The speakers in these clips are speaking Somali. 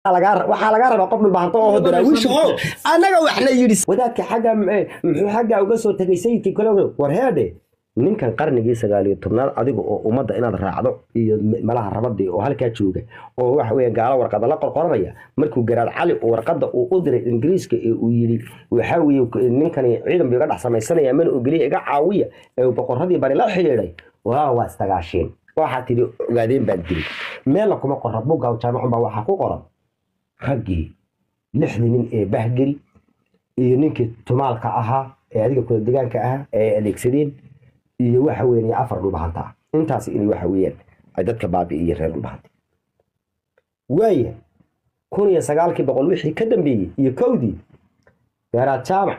waxaa lagaa rabaa qof dhulbahanto oo daraawiisha oo annaga waxna yidhi wadaadka xagga muxuu xagga uga soo tegay sayidkii kale war heedhe ninkan qarnigii sagaaliyo tobnaad adiga oo ummadda inaad raacdo iyo malaha rabadii oo halkaa jooga oo waxa weeye gaalo warqada la qorqoranaya markuu garaad cali warqada uu u diray ingiriiska ee uu yidhi waxa weeye ninkani ciidan buu iga dhex samaysanaya mana ogeliya iga caawiya ee uu boqorradii bari la xidhiidhay waa waa istagaasheen waxaa tidhi ogaadeen baan diri meella kuma qorra bugga jaamacun baa waxaa ku qoran raggii lixdii nin ee bahgeri iyo ninkii tumaalka ahaa ee adiga kula degaanka ahaa ee adeegsadeen iyo waxa weeye afar dhulbahanta ah intaas inay waxa weeyaan ay dadka baabi'iyeen reer dhulbahanta waaya kun iyo sagaalkii boqol wixii ka dambeeyey iyo kowdii garaad jaamac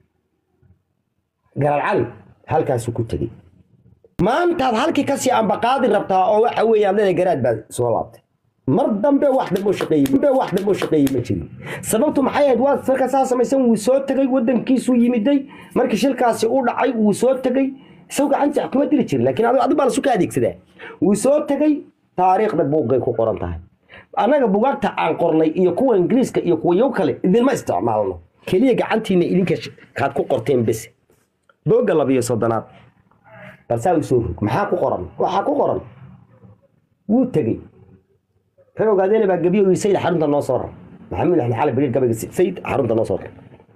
garaad cali halkaasuu ku tegey maantaad halkii kasii ambaqaadi rabtaa oo waxa weeye adlada garaad baa soo laabtay mar dambe wax dambe shaqeeyey dambe wax dambe shaqeeyey ma jirin sababtu maxay ahayd waa marka saa samaysan wuu soo tegay wadankiisuu yimiday markii shilkaasi u dhacay wuu soo tegay isagu gacantii kuma diri jirin laakiin adigu baa lasu ka adeegsadaa wuu soo tegay taariikhda buuggay ku qoran tahay annaga bugaagta aan qornay iyo kuwa ingiriiska iyo kuwa yow kale idinma isticmaalno keliya gacantiina idinka kaad ku qorteen bes boogga labiyo soddonaad balsaa u soo rog maxaa ku qoran waxaa ku qoran wuu tegey ka ogaadeen baa gabiyo ii sayid xarunta noo soo rar maxamuud axmed xali bariir gabayga sayid xarunta noo soo rar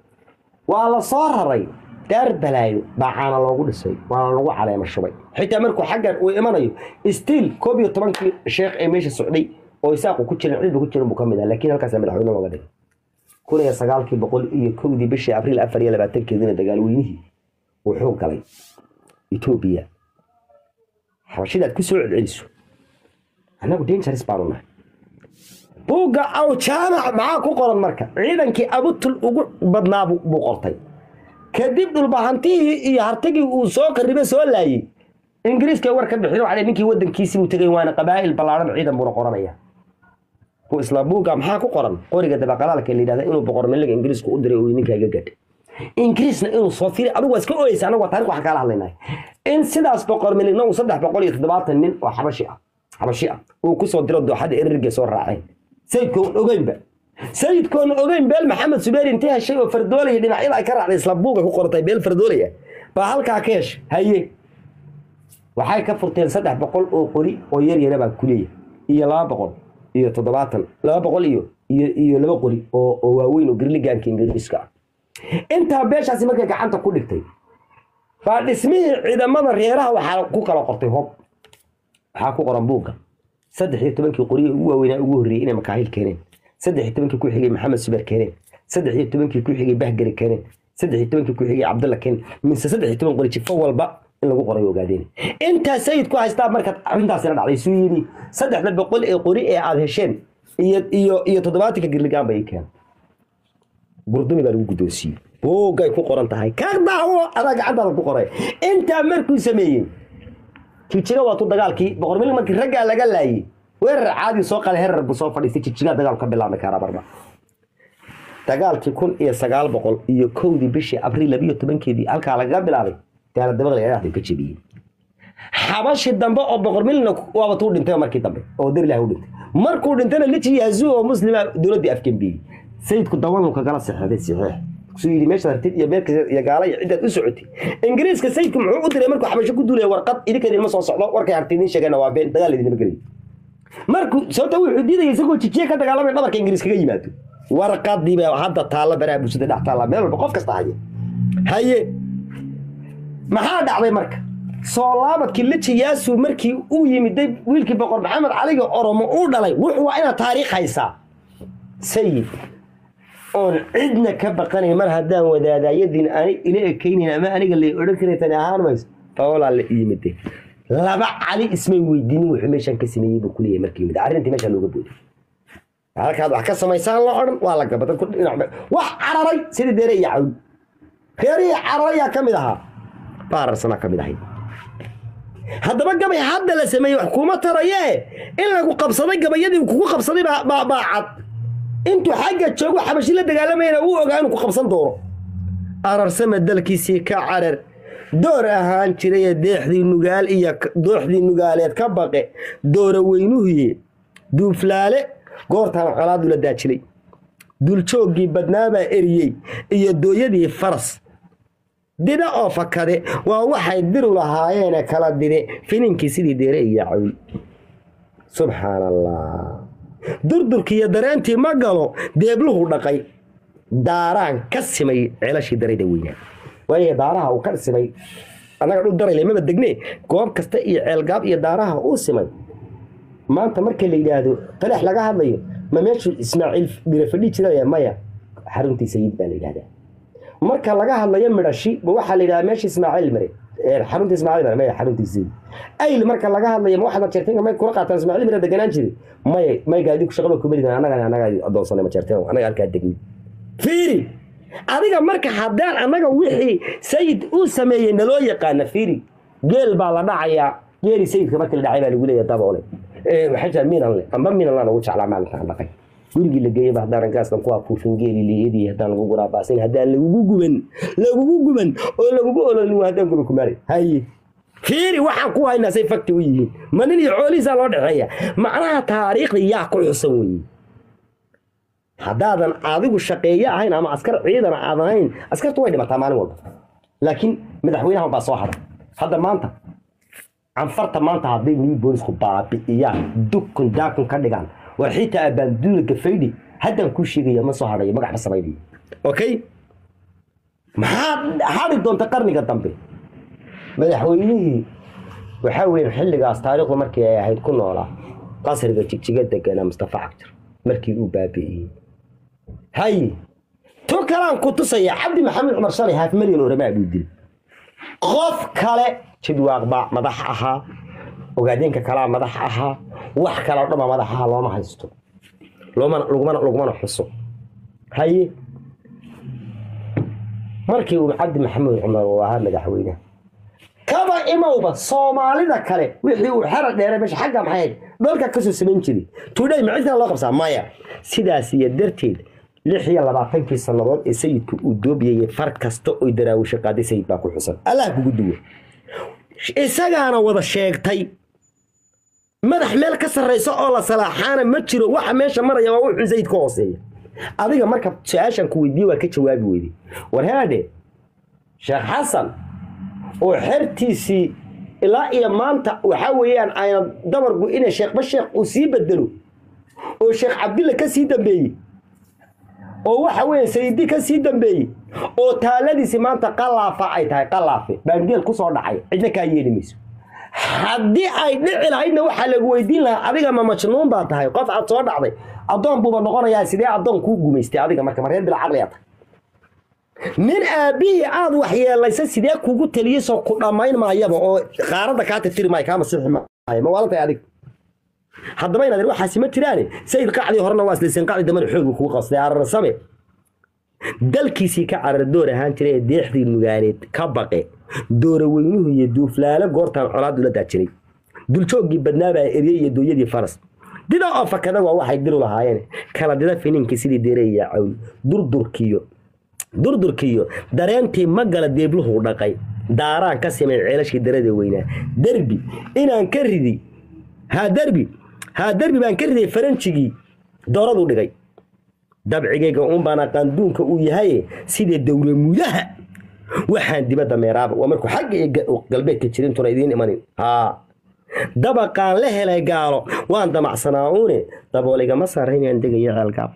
waa la soo raray daar balaayo baa caana loogu dhisay waana lagu caleema shubay xitaa markuu xaggan uu imanayo stiil koob iyo tobankii sheekh ee meesha socday oo isaaqu ku jiran cidba ku jiran buu ka mid ah laakiin halkaasa madaxweyne looga dhigay kun iyo sagaalkii boqol iyo kowdii bishii abriil afar iyo labaatankeedina dagaalweynihii wuxuu galay etoobiya xabashidaad ku soo celceliso annagu dangeris baanu nahay buugga aw jaamac maxaa ku qoran marka ciidankii abutul ugu badnaa buu qortay kadib dhulbahantihii iyo hartagii uu soo qaribe soo laayey ingiriiska war ka bixin waxaa ninkii wadankiisii uu tegay waana qabaa'il ballaaran ciidan buuna qoranaya bu isla buugga maxaa ku qoran qoriga dabaqalaalka la yidhahda inuu boqor miliga ingiriisku u diray uu ninkaa iga gadh ingiriisna inuu soo firi adigu waa iska oyeysa anagu waa tarik waxaan kaala hadlaynay in sidaas boqor miligna uu saddex boqol iyo toddobaatan nin oo xabashi ah xabashi ah uu kusoo diro dooxada erirge soo raaceen sayidkoon ogeynba sayidkoon ogeyn beel maxamed subeer intay heshay oo fardoolaya dhinacyada ay ka raacday isla buuga ku qortay beel fardoolaya baa halkaa ka heshay haye waxay ka furteen saddex boqol oo qori oo yar yara baa kuleeya iyo laba boqol iyo toddobaatan laba boqol iyo iyo iyo laba qori oo oo waaweyn oo girligaanka ingiriiska ah intaa beeshaasi markay gacanta ku dhigtay baa dhismihii ciidamada reeraha waxaa ku kala qortay hob waxaa ku qoran buugga saddex iyo tobankii qoriye ugu waaweynaa ugu horreeyey inay makaahil keeneen saddex iyo tobankii ku xigay maxamed subeer keeneen saddex iyo tobankii ku xigay bahgari keeneen saddex iyo tobankii ku xigay cabdalla keeneen mise saddex iyo toban qori jifo walba in lagu qoray ogaadeen intaa sayid ku haystaa markaad arrintaasina dhacday suu yidhi saddexda boqol ee qori ee aad hesheen iyo iyo iyo toddobaatanka girligaan bay keen burdumi baa lagu guddoonsiiyey buuggay ku qoran tahay ka daawo adaa gacantaada ku qoray intaa markuu sameeyey jijiga waa tu dagaalkii boqor milig markii raggaa laga laayey weerar caadi soo qale herar buu soo fadhiistay jijigaa dagaal ka bilaabmi karaa marba dagaalkii kun iyo sagaal boqol iyo kowdii bishii abriil labiyo tobankeedii halkaa lagaga bilaabay daaladabada dhexda ka jebiyey xabashi dambe oo boqor milina waaba tuu dhintay markii dambe oo darilah u dhintay markuu dhintayna liji yazuu oo muslima dowladdii afgembiyey sayidku dawanuu kagala sexday saxiix suu yidhi meeshaad hartid iyo meelka iyo gaala iyo ciddaad u socotay ingiriiska sayidku muxuu u diray markuu xabasho ku duulaya warqad idinka idinma soo socdo warkay hartid idin sheegana waa been dagaal idinma gelayo markuu sababta wuxuu diidaya isagoo jijiye ka dagaalamay dhabarka ingiriis kaga yimaado warqadii baa hadda taalla baraha bulshada dhex taalla meel walba qof kasta haye haye maxaa dhacday marka soo laabadkii liji yaasu markii uu yimiday wiilkii boqor maxamed caliga oromo uu dhalay wuxuu waa inaad taariikh haysaa sayid oon cidna ka baqanay mar haddaan wadaadaayadiin ani ila ekaynayn ama aniga lay odhan karay tani ahaan mayso faolaa la yimide laba cali ismay weydiinin wuxuu meeshaan ka sameeyey buu kuleeyahay markii yimid arrintii meeshaa looga booday halkaad wax ka samaysaan la odhan waa la gaba dadku dhinac wax cararay sidii deere iyo cawl reerihii cararayaa ka mid ahaa baararsanaa ka mid ahay haddaba gabay hadda la sameeyey wax kuma tarayee in lagu qabsaday gabayadii kugu qabsaday baa baa cad intuu xagga joogo xabashi la dagaalamayana uu ogaa inuu ku qabsan doono ararsama dalkiisii ka carar door ahaan jiraya deexdii nugaal iyo dooxdii nugaaleed ka baqe doora weynuhuye duuflaale goortaan colaadu la daajilay duljooggii badnaabaa eriyey iyo dooyadii faras dida oo fakade waa waxay diru lahaayeene kala dide fininkii sidii deere iyo cawi subxaan allah durdurkiiyo dareentii ma galo deebluhu dhaqay daaraan ka simay ceelashii darayda weynaa waayo daaraha uu ka simay annaga dhul daray lemaba degne goob kasta iyo ceelgaab iyo daaraha uu simay maanta marka la yidhaahdo taleex laga hadlayo ma meeshuu ismaaciil bire fadhi jiraya maya xaruntii sayid baa la yidhahdaa marka laga hadlayo midhashi ma waxaa la yidhahdaa meesha ismaaciil mare xarunta ismaaciil mare maya xaruntii sayid ayl marka laga hadlayo ma waxaad majeerteenka may kula qaataan ismaaciil mare deganaan jiri maya may gaadiku shaqaba kumelidan annaga annaga adoonsanay majeerteen annaga halkaa degni fiiri adiga marka haddaan annaga wixii sayid uu sameeyey naloo yaqaana fiiri geel baa la dhacayaa geeli sayidka marka la dhacay baa lagu leeyahay daboole waxay tahay miinan le amba miinan laan ugu jeclaa maalinta aan dhaqay gurigii la geeyaba haddaanan gaaskan ku afuufin geeli liyadii haddaan lagu guraabaasin haddaan lagugu guban lagugu guban oo lagugu ololin waa haddaan guba kumaari haye fiiri waxaan ku haynaa say fakti u yihiin ma nin iyo xoolihiisaa loo dhexeeya macnaha taariikhda yaa ku xusan weeye haddaadan adigu shaqeeye ahayn ama askar ciidan aadan ahayn askartu way dhimataa maalin walba laakiin madaxweynahan baa soo hadhay hadda maanta canfarta maanta hadday new boolisku baabi'iyaan dukun daakun ka dhigaan war xitaa abaanduula gafaydhi haddaan kuu sheegaya ma soo hadhayo magac ma samaynayo okay maxaad hadhi doonta qarniga dambe madaxweynihii waxaa weeye xilligaas taariikhdu markii ay ahayd ku noolaa qasriga jigjiga deganaa mustafa cagjar markii uu baabi'iyey hay tu kalaan ku tusaya cabdi maxamed cumar shalay haaf milyan oo ramaa buu dilay qof kale jidwaaq baa madax ahaa ogaadeenka kalaa madax ahaa wax kale o dhan baa madax ahaa looma haysto loomana lagumana lagumana xuso haye markii uu cabdi maxamed cumar uu ahaa madaxweyne kaba imowba soomaalida kale wixii uu xera dheeray meesha xagga maxay ahayd dhalka kasoo samayn jiray tudhay ma cidkana loo qabsaa maya sidaas iyo darteed lix iyo labaatankii sannadood ee sayidku uu doobiyayay far kasta oy daraawisho qaaday sayid baa ku xusan allah kugu duwo isagaana wada sheegtay madax meel ka sarraysa oo la salaaxaana ma jiro waxa meesha maraya waa wuxuu sayid ka hooseeya adiga marka su-aashan ku weydiiye waa ka jawaabi weyday war haadhe sheekh xasan oo xertiisii ilaa iyo maanta waxaa weeyaan ayna dabargu inay sheekhba sheekh uu sii bedelo oo sheekh cabdilla ka sii dambeeyey oo waxa weeye sayidi ka sii dambeeyey oo taaladiisi maanta qalaafa ay tahay qalaafe baangeel ku soo dhacay cidna kaa yeeli mayso haddii ay dhici lahaydna waxaa lagu weydiin lahaa adiga ma majnuun baa tahay qof aad soo dhacday addoon buuba noqonayaa sidee addoon kuu gumaystay adiga marka mareer bila caqliya tahay nin aabbihii aad waxyeelaysa sidee kugu taliyeyso ku dhammayn maayaba oo qaaradda kaa tirtiri maayo kaa masixi maayo ma waalantahay adig haddaba inaad waxaasi ma jiraane sayid qacdii horena waa islaysan qacdi dambana xoog kugu qasday ararsame dalkiisii ka carardoor ahaan jiray ee deexdii nugaaneed ka baqe dooroweynuhu iyo duuflaalo goortaan colaad ula daajiray duljooggii badnaabaa eryey iyo dooyadii faras dida oo fakada waa waxay diru lahaayeen kala dida fininkii sidii deere iyo cawl durdurkiyo durdurkiyo dareentii ma gala deebluhu dhaqay daaraan ka simay ceelashii darada weynaa derbi inaan ka ridi haa derbi haa derbi baan ka riday faranjigii dooradu dhigay dabcigayga unbaana qaanduunka uu yahaye sidee dowlamudaha waxaan dibadda meeraaba waa markuu xagga iyo galbeedka jirintuna idiin imanin haa dabaqaan la helay gaalo waan damacsanaa uune dabool igama saarayn inaan degayo ceelgaab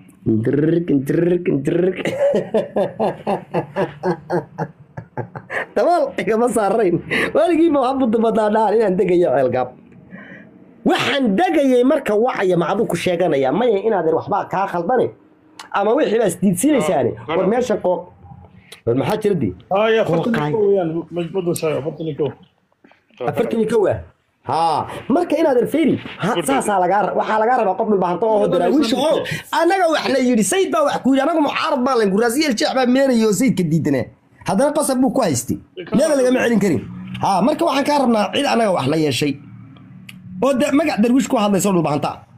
dabool igama saarayn weligiiba waxaa budabadnaa dhahan inaan degayo ceelgaab waxaan degayay marka wacaya macadu ku sheeganaya maya inaadan waxbaa kaa khaldane ama wixii baa isdiidsiinaysaane war meesha qoo war maxaa jira dii هاي فرتني ويان مجبود سايا فرتني كو afartan iyo kow ah haa marka inaadan feri ha- saasaa lagaa waxaa lagaa rabaa qof dhulbahanto oo daraawiisha oo annaga waxna yidhi sayid baa wax ku yidhi anagu mucaarad baa layn guraasiyel jeex baa meenaya oo sayidka diidanee haddana qasab buu ku haystay meela lagama celin karin haa marka waxaan kaa rabnaa cid annaga wax la yeeshay oo de magac darwiish ku hadlaysa oo dhulbahanta ah